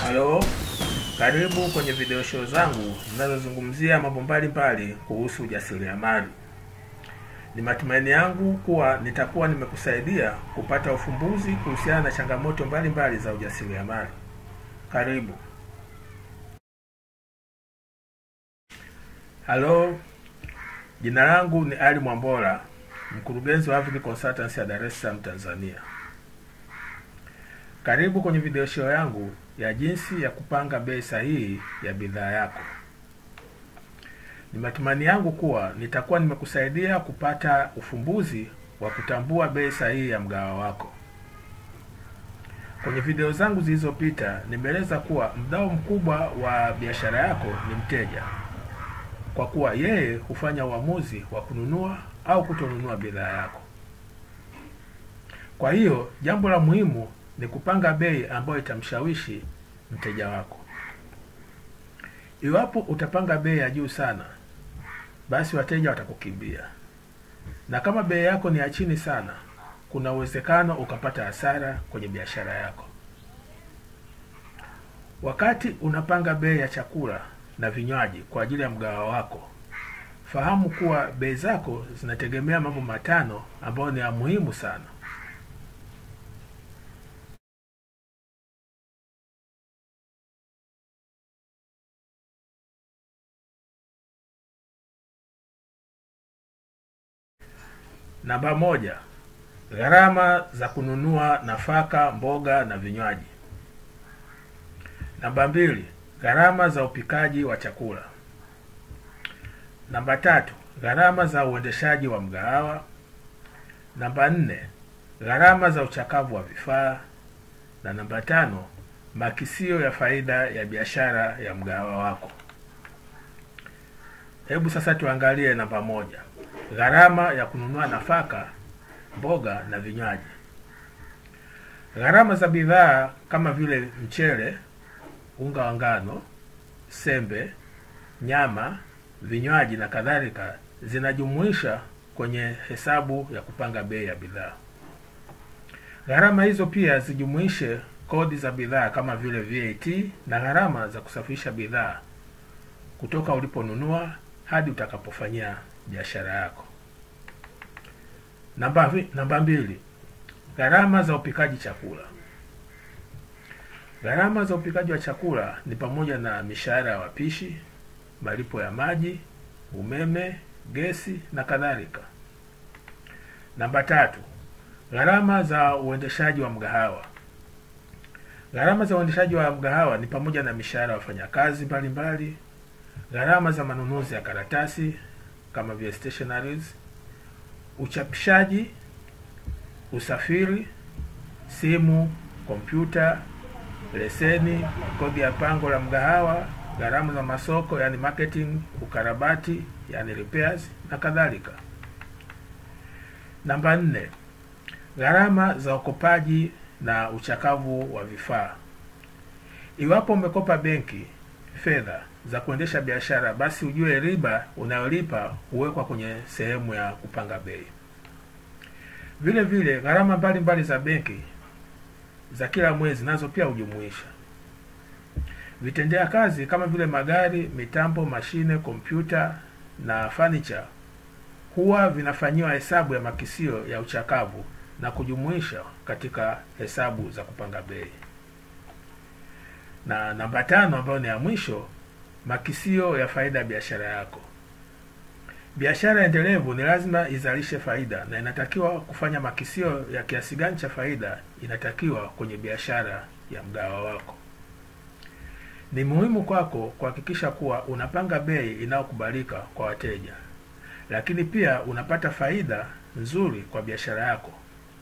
Halo, karibu kwenye video show zangu zinazozungumzia mambo mbalimbali kuhusu ujasiriamali. Ni matumaini yangu kuwa nitakuwa nimekusaidia kupata ufumbuzi kuhusiana na changamoto mbalimbali za ujasiriamali. Karibu. Halo, jina langu ni Ali Mwambola, mkurugenzi wa Avic Consultancy ya Dar es Salaam, Tanzania. Karibu kwenye video show yangu ya jinsi ya kupanga bei sahihi ya bidhaa yako. Ni matumaini yangu kuwa nitakuwa nimekusaidia kupata ufumbuzi wa kutambua bei sahihi ya mgahawa wako. Kwenye video zangu zilizopita nimeeleza kuwa mdau mkubwa wa biashara yako ni mteja, kwa kuwa yeye hufanya uamuzi wa kununua au kutonunua bidhaa yako. Kwa hiyo jambo la muhimu ni kupanga bei ambayo itamshawishi mteja wako. Iwapo utapanga bei ya juu sana, basi wateja watakukimbia, na kama bei yako ni ya chini sana, kuna uwezekano ukapata hasara kwenye biashara yako. Wakati unapanga bei ya chakula na vinywaji kwa ajili ya mgahawa wako, fahamu kuwa bei zako zinategemea mambo matano ambayo ni ya muhimu sana. Namba moja, gharama za kununua nafaka, mboga na vinywaji. Namba mbili, gharama za upikaji wa chakula. Namba tatu, gharama za uendeshaji wa mgahawa. Namba nne, gharama za uchakavu wa vifaa, na namba tano, makisio ya faida ya biashara ya mgahawa wako. Hebu sasa tuangalie namba moja, gharama ya kununua nafaka, mboga na vinywaji. Gharama za bidhaa kama vile mchele, unga wa ngano, sembe, nyama, vinywaji na kadhalika zinajumuisha kwenye hesabu ya kupanga bei ya bidhaa. Gharama hizo pia zijumuishe kodi za bidhaa kama vile VAT na gharama za kusafirisha bidhaa kutoka uliponunua hadi utakapofanyia biashara yako. Namba vi- namba mbili, gharama za upikaji chakula. Gharama za upikaji wa chakula ni pamoja na mishahara ya wapishi, malipo ya maji, umeme, gesi na kadhalika. Namba tatu, gharama za uendeshaji wa mgahawa. Gharama za uendeshaji wa mgahawa ni pamoja na mishahara ya wafanyakazi mbalimbali, gharama za manunuzi ya karatasi kama vile stationaries, uchapishaji, usafiri, simu, kompyuta, leseni, kodi ya pango la mgahawa, gharama za masoko yani marketing, ukarabati yani repairs na kadhalika. Namba nne, gharama za ukopaji na uchakavu wa vifaa. Iwapo umekopa benki fedha za kuendesha biashara, basi ujue riba unayolipa huwekwa kwenye sehemu ya kupanga bei. Vile vile gharama mbalimbali za benki za kila mwezi nazo pia hujumuisha vitendea kazi kama vile magari, mitambo, mashine, kompyuta na furniture huwa vinafanyiwa hesabu ya makisio ya uchakavu na kujumuisha katika hesabu za kupanga bei. Na namba tano ambayo ni ya mwisho, makisio ya faida ya biashara yako. Biashara endelevu ni lazima izalishe faida na inatakiwa kufanya makisio ya kiasi gani cha faida inatakiwa kwenye biashara ya mgahawa wako. Ni muhimu kwako kuhakikisha kuwa unapanga bei inayokubalika kwa wateja, lakini pia unapata faida nzuri kwa biashara yako.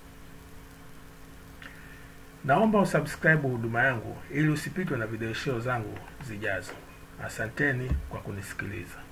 Naomba usubscribe huduma yangu ili usipitwe na video show zangu zijazo. Asanteni kwa kunisikiliza.